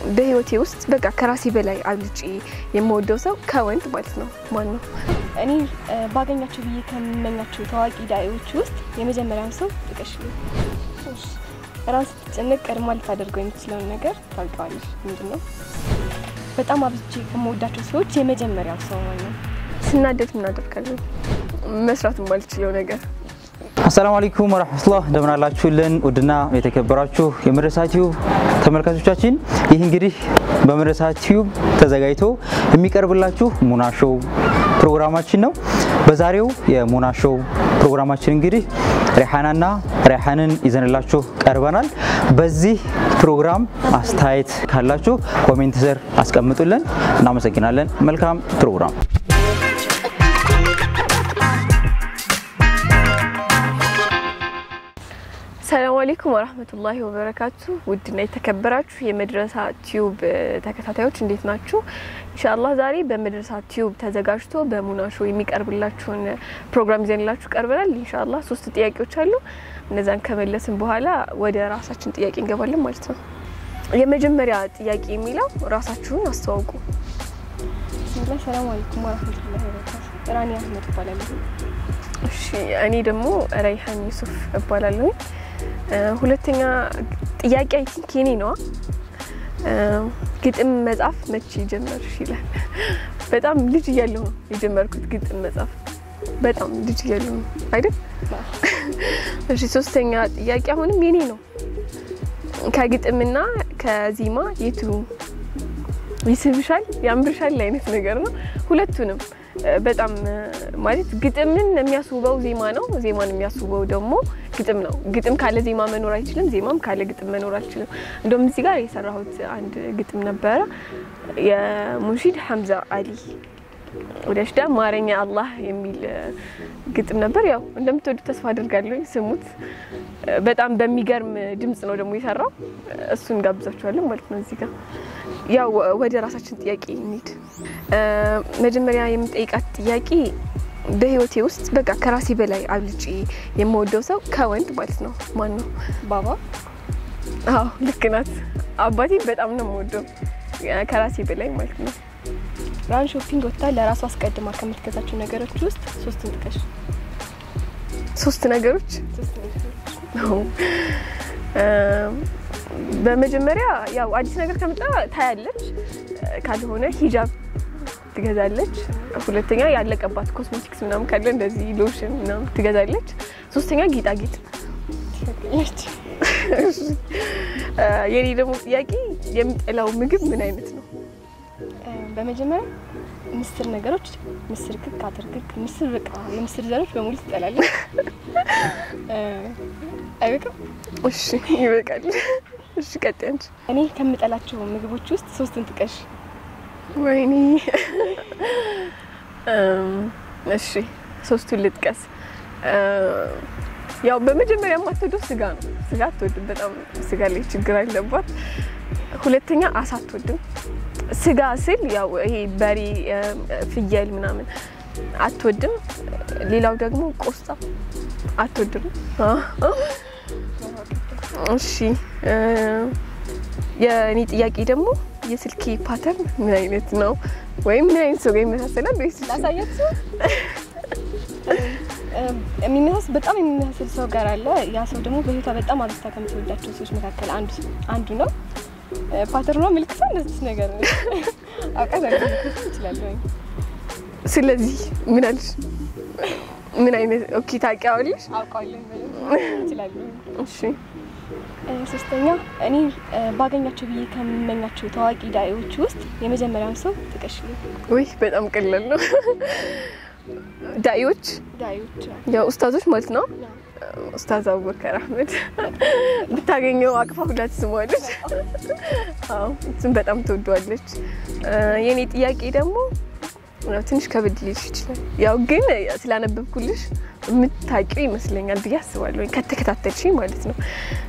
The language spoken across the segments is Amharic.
በህይወቴ ውስጥ በቃ ከራሴ በላይ አብልጬ የምወደው ሰው ከወንድ ማለት ነው ማን ነው? እኔ ባገኛቸው ብዬ ከምመኛቸው ታዋቂ ዳኢዎች ውስጥ የመጀመሪያውን ሰው ጥቀሽልኝ። ራስ ስትጨነቅ ቀድማ ልታደርገው የምትችለውን ነገር ታውቂዋለሽ። ምንድን ነው? በጣም አብዝቼ ከምወዳቸው ሰዎች የመጀመሪያው ሰው ማለት ነው። ስናደድ ምን አደርጋለሁ? መስራት የማልችለው ነገር አሰላሙ አለይኩም ወራህመቱላህ እንደምን አላችሁልን? ውድና የተከበራችሁ የመድረሳ ቲዩብ ተመልካቾቻችን ይህ እንግዲህ በመድረሳ ቲዩብ ተዘጋጅቶ የሚቀርብላችሁ ሙና ሾው ፕሮግራማችን ነው። በዛሬው የሙና ሾው ፕሮግራማችን እንግዲህ ሪሓናና ሪሓንን ይዘንላችሁ ቀርበናል። በዚህ ፕሮግራም አስተያየት ካላችሁ ኮሜንት ስር አስቀምጡልን። እናመሰግናለን። መልካም ፕሮግራም ሰላም አለይኩም ወራህመቱላሂ ወበረካቱ። ውድና የተከበራችሁ የመድረሳ ቲዩብ ተከታታዮች እንዴት ናችሁ? ኢንሻአላህ ዛሬ በመድረሳ ቲዩብ ተዘጋጅቶ በሙና ሾው የሚቀርብላችሁን ፕሮግራም ይዘንላችሁ ቀርበናል። ኢንሻአላህ ሶስት ጥያቄዎች አሉ። እነዛን ከመለስን በኋላ ወደ ራሳችን ጥያቄ እንገባለን ማለት ነው። የመጀመሪያ ጥያቄ የሚለው ራሳችሁን አስተዋውቁ። ብስሚላህ ሰላም አለይኩም ወራህመቱላሂ ወበረካቱ። ራኒ አህመድ እባላለሁ። እሺ እኔ ደግሞ ረይሃን ዩሱፍ እባላለሁ። ሁለተኛ ጥያቄ አይ ቲንክ የኔ ነዋ። ግጥም መጻፍ መቼ ጀመርሽ ይላል። በጣም ልጅ እያለሁ ነው የጀመርኩት ግጥም መጻፍ። በጣም ልጅ እያለሁ ነው አይደል? እሺ ሶስተኛ ጥያቄ አሁንም የኔ ነው። ከግጥምና ከዜማ የቱ ይስብሻል፣ ያምርሻል አይነት ነገር ነው። ሁለቱንም በጣም ማለት ግጥምን የሚያስውበው ዜማ ነው፣ ዜማን የሚያስውበው ደግሞ ግጥም ነው። ግጥም ካለ ዜማ መኖር አይችልም፣ ዜማም ካለ ግጥም መኖር አይችልም። እንደውም እዚህ ጋር የሰራሁት አንድ ግጥም ነበረ የሙንሺድ ሐምዛ አሊ ወደሽዳ ማረኛ አላህ የሚል ግጥም ነበር። ያው እንደምትወዱት ተስፋ አድርጋለሁ። ስሙት። በጣም በሚገርም ድምጽ ነው ደግሞ የሰራው። እሱን ጋብዛችኋለን ማለት ነው። እዚህ ጋር ያው ወደ ራሳችን ጥያቄ እንሂድ። መጀመሪያ የምጠይቃት ጥያቄ በህይወቴ ውስጥ በቃ ከራሴ በላይ አብልጬ የምወደው ሰው ከወንድ ማለት ነው ማን ነው? ባባ አዎ ልክ ናት። አባቴ በጣም ነው የምወደው ከራሴ በላይ ማለት ነው። ራን ሾፒንግ ወጥታ ለራሱ አስቀድማ ከምትገዛቸው ነገሮች ውስጥ ሶስቱን ጥቀሽ። ሶስት ነገሮች ሶስት ነገሮች በመጀመሪያ ያው አዲስ ነገር ከመጣ ታያለች፣ ካልሆነ ሂጃብ ትገዛለች። ሁለተኛ ያለቀባት ኮስሞቲክስ ምናምን ካለ እንደዚህ ሎሽን ምናምን ትገዛለች። ሶስተኛ ጌጣጌጥ። ትፈቅያለች። የኔ ደግሞ ጥያቄ የምጠላው ምግብ ምን አይነት ነው? በመጀመሪያ ምስር ነገሮች፣ ምስር ክክ፣ አተር ክክ፣ ምስር በቃ የምስር ዘሮች በሙሉ ትጠላለች። አይበቃም? እሺ ይበቃል። እሺ ቀጥይ አንቺ። እኔ ከምጠላቸው ምግቦች ውስጥ ሶስቱን ጥቀሽ። ወይኔ እሺ ሶስቱን ልጥቀስ። ያው በመጀመሪያ የማትወደው ስጋ ነው። ስጋ አትወድም። በጣም ስጋ ላይ ችግር አለባት። ሁለተኛ አሳ አትወድም። ስጋ ስል ያው ይሄ በሬ፣ ፍየል ምናምን አትወድም። ሌላው ደግሞ ቆስጣ አትወድም። እሺ የእኔ ጥያቄ ደግሞ የስልኬ ፓተርን ምን አይነት ነው? ወይም ምን አይነት ሰው ጋር ይመሳሰላል ወይስ ላሳያችሁ። የሚመሳሰል በጣም የሚመሳሰል ሰው ጋር አለ። ያ ሰው ደግሞ በህይወቷ በጣም አብዝታ ከምትወዳቸው ሰዎች መካከል አንዱ አንዱ ነው። ፓተርኗ ምልክቷ እንደዚህ ነገር ነው። አውቃታለሁ እችላለሁ። ስለዚህ ምን አልሽ? ምን አይነት ኦኬ ታውቂዋለሽ? አውቃለሁ እችላለሁ። እሺ ሶስተኛ እኔ ባገኛቸው ብዬ ከምመኛቸው ታዋቂ ዳኢዎች ውስጥ የመጀመሪያውን ሰው ጥቀሽልኝ። ወይ በጣም ቀላል ነው። ዳኢዎች ዳኢዎች ያው ኡስታዞች ማለት ነው። ኡስታዝ አቡበከር አህመድ ብታገኘው አቅፋ ሁላ ትስመዋለች። አዎ እሱም በጣም ትወደዋለች። የኔ ጥያቄ ደግሞ ያው ትንሽ ከበድ ሊልሽ ይችላል። ያው ግን ስላነበብኩልሽ የምታውቂው ይመስለኛል ብዬ አስባለሁ፣ ከተከታተልሽ ማለት ነው።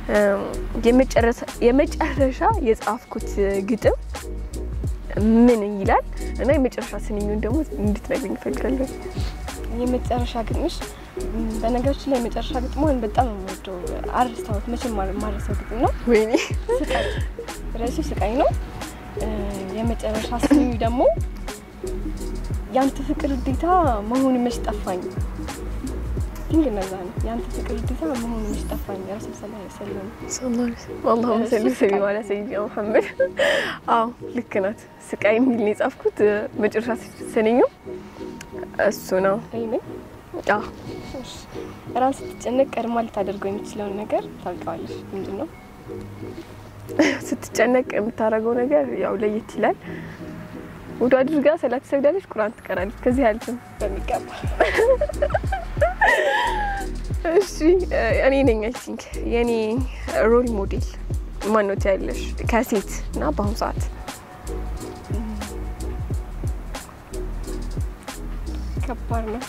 የመጨረሻ የጻፍኩት ግጥም ምን ይላል እና የመጨረሻ ስንኙን ደግሞ እንድትነግሪኝ እፈልጋለሁ። የመጨረሻ ግጥምሽ በነገራችን ላይ የመጨረሻ ግጥሟን በጣም ነው የምወደው። አረስታሁት መቼም ማረሰው ግጥም ነው። ወይኔ ስቃይ ርዕሱ ስቃይ ነው። እ፣ የመጨረሻ ስኒ ደግሞ ያንተ ፍቅር ግዴታ መሆኑ መች ጠፋኝ። ቲንክ እነዛ ነው ያንተ ፍቅር ግዴታ መሆኑ መች ጠፋኝ። ረሱል ሰለላሁ ዐለይሂ ወሰለም አላሁመ ሰሊ ሰሊም አላ ሰይድና ሙሐመድ። አዎ ልክ ናት። ስቃይ የሚል ነው የጻፍኩት። መጨረሻ ስንኙ እሱ ነው። ይሄ አዎ ራስ ስትጨነቅ ቀድማ ልታደርገው የምትችለውን ነገር ታውቂዋለሽ። ምንድን ነው? ስትጨነቅ የምታደርገው ነገር ያው ለየት ይላል። ውዱ አድርጋ ሰላት ትሰግዳለች፣ ቁርአን ትቀራለች። ከዚህ አልፍም በሚገባ እሺ እኔ ነኝ አይ ቲንክ የኔ ሮል ሞዴል ማን ነው ትያለሽ? ከሴት እና በአሁኑ ሰዓት ከባድ ነው።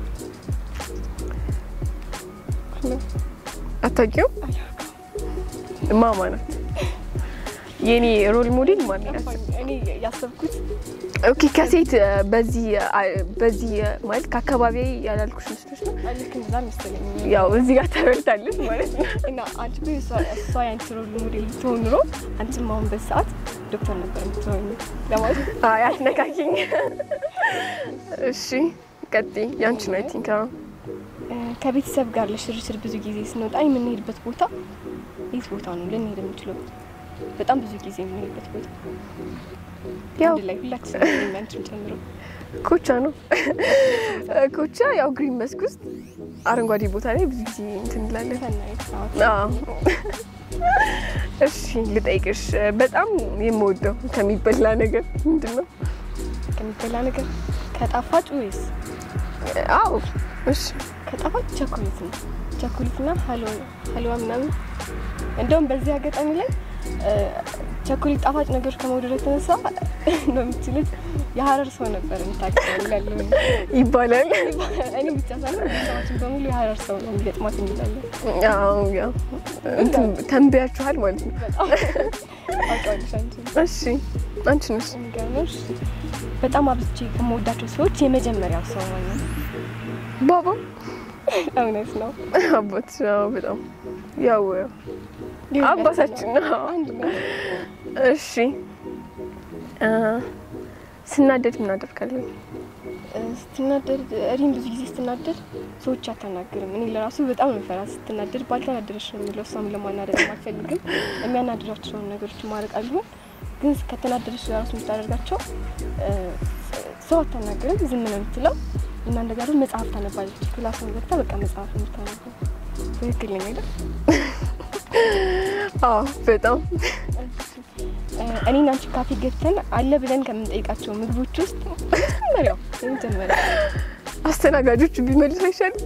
አታውቂውም? ማማ ናት የኔ ሮል ሞዴል ማን ናት? እኔ ያሰብኩት ኦኬ ከሴት በዚህ በዚህ ማለት ከአካባቢ ያላልኩሽ መስሎሽ ነው? ልክ እንደዛ መሰለኝ። ያው እዚህ ጋር ተበልታለች ማለት ነው። እና አንቺ ግን እሷ እሷ ያንቺ ሮል ሞዴል ብትሆን ኑሮ አንቺም አሁን በዚህ ሰዓት ዶክተር ነበር የምትሆኝ ለማለት አይ አትነካኪኝ። እሺ ቀጥይ። ያንቺ ነው አይ ቲንክ አዎ እ፣ ከቤተሰብ ጋር ለሽርሽር ብዙ ጊዜ ስንወጣ የምንሄድበት ቦታ የት ቦታ ነው ልንሄድ የምንችለው? በጣም ብዙ ጊዜ የምንሄድበት ቦታ ያው አንድ ላይ ሁላችንም እኔም አንቺም ጨምሮ ኮቻ ነው። ኮቻ ያው ግሪን መስክ ውስጥ አረንጓዴ ቦታ ላይ ብዙ ጊዜ እንትን እንላለን። ሰናይት ሰዓት አዎ። እሺ ልጠይቅሽ፣ በጣም የምወደው ከሚበላ ነገር ምንድን ነው? ከሚበላ ነገር ከጣፋጭ ወይስ አዎ እሺ ከጣፋጭ ቸኮሌት ነው። ቸኮሌትና ሀልዋ ሀልዋ ምናምን እንደውም በዚህ አጋጣሚ ላይ እ፣ ቸኮሌት ጣፋጭ ነገሮች ከመውደድ የተነሳ ነው የምትችሉት የሀረር ሰው ነበር የምታውቀው ያለው ይባላል። እኔ ብቻ ሳይሆን ቤተሰባችን በሙሉ የሀረር ሰው ነው የሚገጥማት እንላለን። አዎ ያው እንትን ተንብያችኋል ማለት ነው። በጣም ታውቂዋለሽ አንቺ። እሺ አንቺ ነሽ የሚገርምሽ በጣም አብዝቼ ከምወዳቸው ሰዎች የመጀመሪያው ሰው ማለት ነው። ባባ እውነት ነው። አባት አዎ፣ በጣም ያው አባታችን ነው። አንድ ነው። እሺ እ፣ ስናደድ ምን አደርጋለሁ? ስትናደድ እኔም ብዙ ጊዜ ስትናደድ ሰዎች አታናግርም። እኔ ለራሱ በጣም ነው ፈራ ስትናደድ ባልተናደረች ነው የሚለው እሷም ለማናደድ አልፈልግም። የሚያናድራቸውን ነገሮች ማድረግ አልሆን ግን ከተናደደች ለራሱ የምታደርጋቸው እ፣ ሰው አታናግርም፣ ዝም ነው የምትለው እና እንደጋ ደግሞ መጽሐፍ ታነባለች። ክላሱን ገብታ በቃ መጽሐፍ ነው የምታነበው። ትክክል ነኝ አይደል? አዎ በጣም እ፣ እኔና አንቺ ካፌ ገብተን አለ ብለን ከምንጠይቃቸው ምግቦች ውስጥ መጀመሪያው የመጀመሪያው አስተናጋጆቹ ቢመልሱ አይሻልም?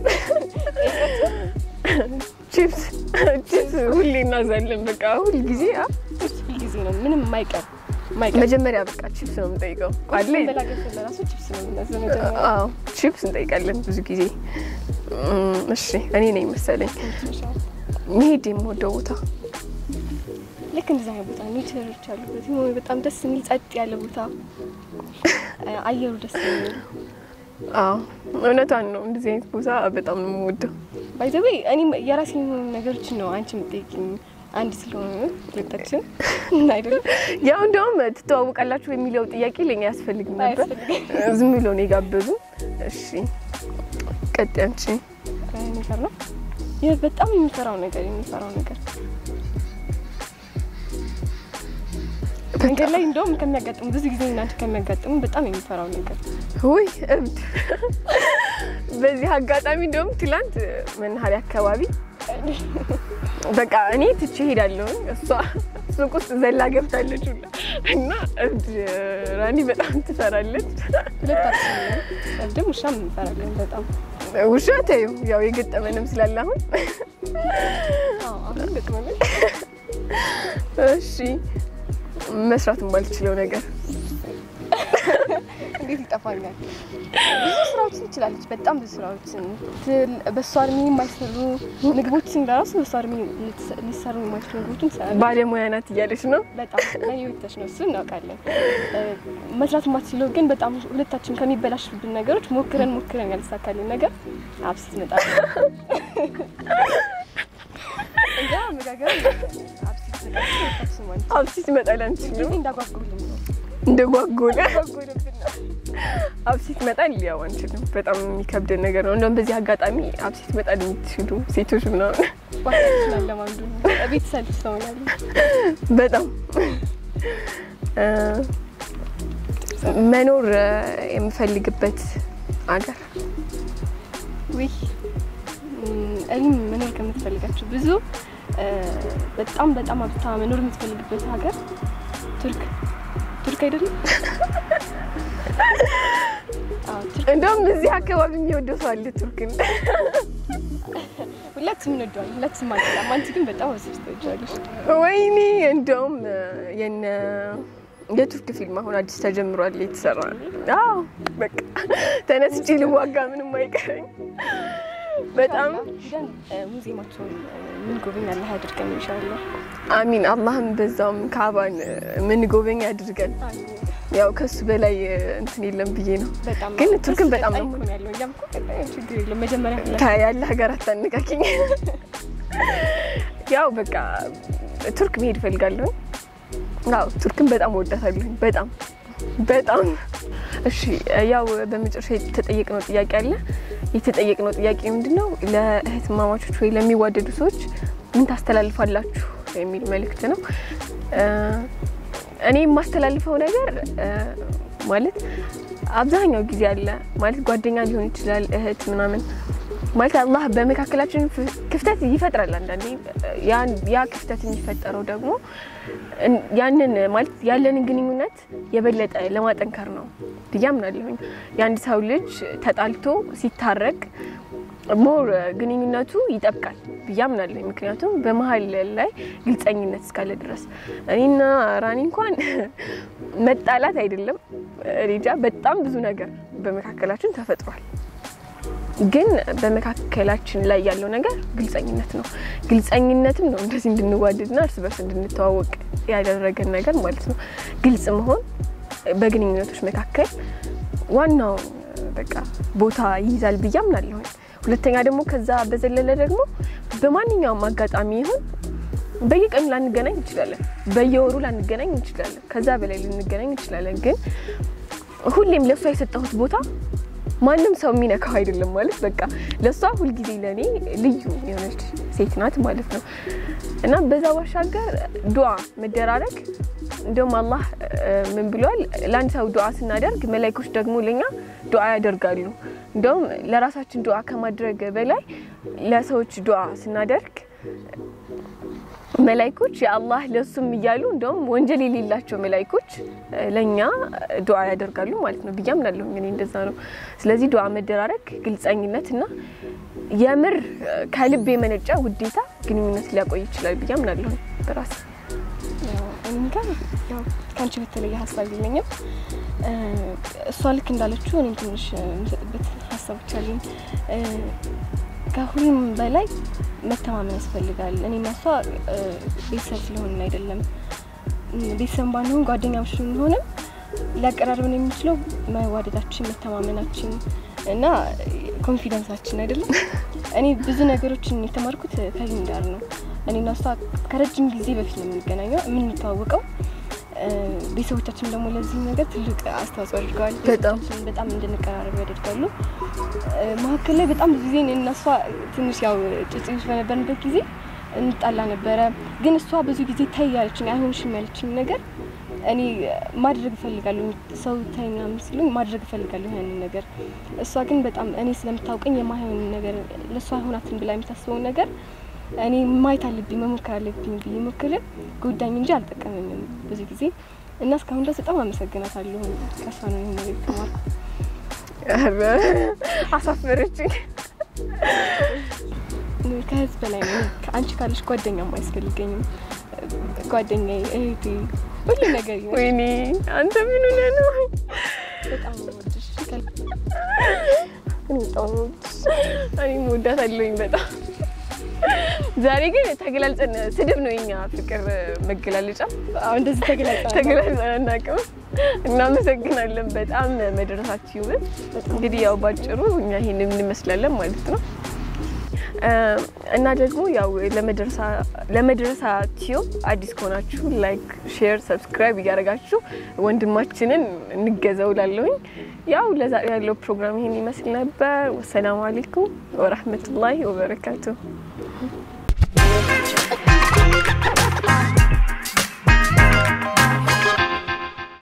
ቺፕስ ቺፕስ ሁሌ እናዛለን። በቃ ሁል ጊዜ አ ሁል ጊዜ ነው ምንም የማይቀር የማይቀር መጀመሪያ በቃ ቺፕስ ነው የምንጠይቀው። አለ በላገር ለራሱ ቺፕስ ነው የምናዘው መጀመሪያ። አዎ ቺፕስ እንጠይቃለን ብዙ ጊዜ። እም፣ እሺ እኔ ነኝ መሰለኝ መሄድ የምወደው ቦታ ልክ እንደዛ አይነት ቦታ ኔቸሮች አሉበት የሆነ በጣም ደስ የሚል ጸጥ ያለ ቦታ እ፣ አየሩ ደስ የሚል አዎ እውነቷን ነው። እንደዚህ አይነት ቦታ በጣም ነው የምወደው። ባይዘዌ እኔም የራሴ የሆኑ ነገሮችን ነው አንቺ የምጠይቅኝ አንድ ስለሆነ ሁለታችን አይደለም ያው እንደውም ትተዋወቃላችሁ የሚለው ጥያቄ ለኛ ያስፈልግም ነበር። አያስፈልግም። ዝም ብሎ ነው የጋበዙ። እሺ ቀጥይ አንቺ። ነገር ነው ይህ በጣም የሚፈራው ነገር የሚፈራው ነገር መንገድ ላይ እንደውም ከሚያጋጥሙ ብዙ ጊዜ እናንተ ከሚያጋጥሙ በጣም የሚፈራው ነገር ውይ እብድ። በዚህ አጋጣሚ እንደውም ትላንት መናኸሪያ አካባቢ በቃ እኔ ትቼ ሄዳለሁ፣ እሷ ሱቅ ውስጥ ዘላ ገብታለች ሁላ እና እብድ ራኒ በጣም ትፈራለች። ሁለታችን ነን። እብድም ውሻም እንፈራለን በጣም ውሻ ተይው፣ ያው የገጠመንም ስላለ አሁን አዎ፣ አሁን ገጥሞናል። እሺ መስራት የማልችለው ነገር እንዴት ይጠፋኛል? ብዙ ስራዎችን ትችላለች። በጣም ብዙ ስራዎችን ትል- በእሷ እድሜ የማይሰሩ ምግቦችን ለራሱ በእሷ እድሜ ልትሰ- ሊሰሩ የማይችሉ ምግቦችን ትሰራለች። ባለሙያ ናት እያለች ነው። በጣም ለኔ ወተሽ ነው እሱ እናውቃለን። እ፣ መስራት የማትችለው ግን በጣም ሁለታችን ከሚበላሽብን ነገሮች ሞክረን ሞክረን ያልተሳካልን ነገር አብሲት ትመጣለች። እንጃ አመጋገብ አብሲት ትመጣለች። ሁለታችን አንቺ አብሲት ይመጣል አንችልም ጊዜ እንዳጓጉልኝ ነው እንደ ጓጎለ ጓጉልብን ነው አብሲት ይመጣል ያው አንችልም። በጣም የሚከብደን ነገር ነው። እንደውም በዚህ አጋጣሚ አብሲት ይመጣል የምትችሉ ሴቶች ምናምን ባችን አለማንዱ ቤት ሰልፍ ሰው ያለ በጣም እ፣ መኖር እ፣ የምፈልግበት አገር ውይ እም፣ እኔም መኖር ከምትፈልጋቸው ብዙ እ፣ በጣም በጣም አብታ መኖር የምትፈልግበት ሀገር ቱርክ ቱርክ አይደለም? አዎ ቱርክ እንደውም እዚህ አካባቢ የሚወደው ሰው አለ ቱርክን። ሁላችንም እንወደዋለን። ሁላችንም አንጠላም። አንቺ ግን በጣም ወስብስ ትወጂዋለሽ። ወይኔ እንደውም እ፣ የነ የቱርክ ፊልም አሁን አዲስ ተጀምሯል የተሰራ አዎ በቃ ተነስቼ ልዋጋ ምንም አይቀረኝ በጣም ሂደን እ፣ ሙዚየማቸውን ምን ጎበኝ አላህ ያድርገን ኢንሻአላህ። አሚን አላህም በዛውም ካባን ምን ጎበኝ አድርገን ያው ከሱ በላይ እ፣ እንትን የለም ብዬ ነው በጣም ግን ቱርክን እሱ በጣም ቀጣይ ነው እኮ ነው ያለው። እኛም እኮ ቀጣይ ችግር የለም መጀመሪያ ሁላ ከያለ ሀገር አታነካኪኝ ያው በቃ ቱርክ መሄድ እፈልጋለሁ አዎ ቱርክን በጣም እወዳታለሁ በጣም በጣም እሺ ያው በመጨረሻ የተጠየቅነው ጥያቄ አለ የተጠየቅነው ጥያቄ ምንድን ነው ለእህትማማቾች ወይ ለሚዋደዱ ሰዎች ምን ታስተላልፋላችሁ የሚል መልእክት ነው እ፣ እኔ የማስተላልፈው ነገር እ፣ ማለት አብዛኛው ጊዜ አለ ማለት ጓደኛ ሊሆን ይችላል እህት ምናምን ማለት አላህ በመካከላችን ፍ- ክፍተት ይፈጥራል አንዳንዴ ያን- ያ ክፍተት የሚፈጠረው ደግሞ እን- ያንን ማለት ያለንን ግንኙነት የበለጠ ለማጠንከር ነው ብዬ አምናለሁኝ የአንድ ሰው ልጅ ተጣልቶ ሲታረቅ ሞር ግንኙነቱ ይጠብቃል ብዬ አምናለሁ ምክንያቱም በመሀል ላይ ግልጸኝነት እስካለ ድረስ እኔና ራኒ እንኳን መጣላት አይደለም ሬጃ በጣም ብዙ ነገር በመካከላችን ተፈጥሯል ግን በመካከላችን ላይ ያለው ነገር ግልጸኝነት ነው። ግልጸኝነትም ነው እንደዚህ እንድንዋደድና እርስ በርስ እንድንተዋወቅ ያደረገን ነገር ማለት ነው። ግልጽ መሆን በግንኙነቶች መካከል ዋናው በቃ ቦታ ይይዛል ብዬ አምናለሁ። ሁለተኛ ደግሞ ከዛ በዘለለ ደግሞ በማንኛውም አጋጣሚ ይሁን በየቀኑ ላንገናኝ እንችላለን፣ በየወሩ ላንገናኝ እንችላለን፣ ከዛ በላይ ልንገናኝ እንችላለን። ግን ሁሌም ለእሷ የሰጠሁት ቦታ ማንም ሰው የሚነካው አይደለም ማለት በቃ ለእሷ ሁልጊዜ ለእኔ ልዩ የሆነች ሴት ናት ማለት ነው እና በዛ ባሻገር ዱዓ መደራረግ እንደውም አላህ እ፣ ምን ብሏል? ለአንድ ሰው ዱዓ ስናደርግ መላይኮች ደግሞ ለኛ ዱዓ ያደርጋሉ። እንደውም ለራሳችን ዱዓ ከማድረግ በላይ ለሰዎች ዱዓ ስናደርግ መላይኮች የአላህ ለሱም እያሉ እንደውም ወንጀል የሌላቸው መላይኮች እ፣ ለእኛ ዱዓ ያደርጋሉ ማለት ነው ብዬ አምናለሁ። እኔ እንደዛ ነው። ስለዚህ ዱዓ መደራረግ፣ ግልጸኝነት እና የምር እ፣ ከልብ የመነጨ ውዴታ ግንኙነት ሊያቆይ ይችላል ብዬ አምናለሁ በራስ ያው እኔ ጋር ያው ከአንቺ በተለየ ሀሳብ የለኝም። እ፣ እሷ ልክ እንዳለችው እኔም ትንሽ እ፣ የምሰጥበት ሀሳቦች አሉኝ። እ፣ ከሁሉም በላይ መተማመን ያስፈልጋል። እኔና እሷ እ፣ ቤተሰብ ስለሆንን አይደለም እ፣ ቤተሰብ ባንሆን ጓደኛሞች ብንሆንም ሊያቀራርብን የሚችለው መዋደዳችን፣ መተማመናችን እና ኮንፊደንሳችን አይደለም። እኔ ብዙ ነገሮችን የተማርኩት ከዚህም ጋር ነው። እኔና እሷ ከረጅም ጊዜ በፊት ነው የምንገናኘው የምንተዋወቀው። እ፣ ቤተሰቦቻችን ደግሞ ለዚህ ነገር ትልቅ አስተዋጽኦ አድርገዋል። በጣም። ቤተሰቦቻችን በጣም እንድንቀራረብ ያደርጋሉ። እ፣ መካከል ላይ በጣም ብዙ ጊዜ እኔና እሷ ትንሽ ያው ጭጭዎች በነበርንበት ጊዜ እንጣላ ነበረ። ግን እሷ ብዙ ጊዜ ታይ ያለችኝ አይሆንሽም ያለችኝ ነገር እኔ ማድረግ እፈልጋለሁ። ሰው ታይ ምናምን ሲሉኝ ማድረግ እፈልጋለሁ ያንን ነገር። እሷ ግን በጣም እኔ ስለምታውቀኝ የማይሆን ነገር ለእሷ አይሆናትን ብላ የምታስበውን ነገር እኔ ማየት አለብኝ መሞከር አለብኝ ብዬ ሞክሬ ጎዳኝ እንጂ አልጠቀመኝም ብዙ ጊዜ እና እስካሁን ድረስ በጣም አመሰግናታለሁ። ከእሷ ነው ይሄን ነገር የተማርኩት። ኧረ አሳፈረችኝ። ከህዝብ በላይ ነው። ከአንቺ ካለሽ ጓደኛም አያስፈልገኝም። ጓደኛዬ፣ እህቴ፣ ሁሉ ነገር ይሆናል። ወይኔ አንተ ምን ሆነህ ነው? በጣም ነው የምወድሽ። ከልብ እኔ በጣም ነው የምወድሽ። እኔም እወዳታለሁኝ በጣም። ዛሬ ግን ተገላልጸን ስድብ ነው የኛ ፍቅር መገላለጫ። አሁን እንደዚህ ተገላጫ ተገላልጸን አናውቅም። እናመሰግናለን በጣም መድረሳችሁን። እንግዲህ ያው ባጭሩ እኛ ይሄንን እንመስላለን ማለት ነው። እና ደግሞ ያው ለመድረሳ ቲዩብ አዲስ ከሆናችሁ ላይክ፣ ሼር፣ ሰብስክራይብ እያደረጋችሁ ወንድማችንን እንገዘው ላለሁኝ። ያው ለዛሬ ያለው ፕሮግራም ይሄን ይመስል ነበር። ወሰላሙ አሌይኩም ወረህመቱላሂ ወበረካቱሁ።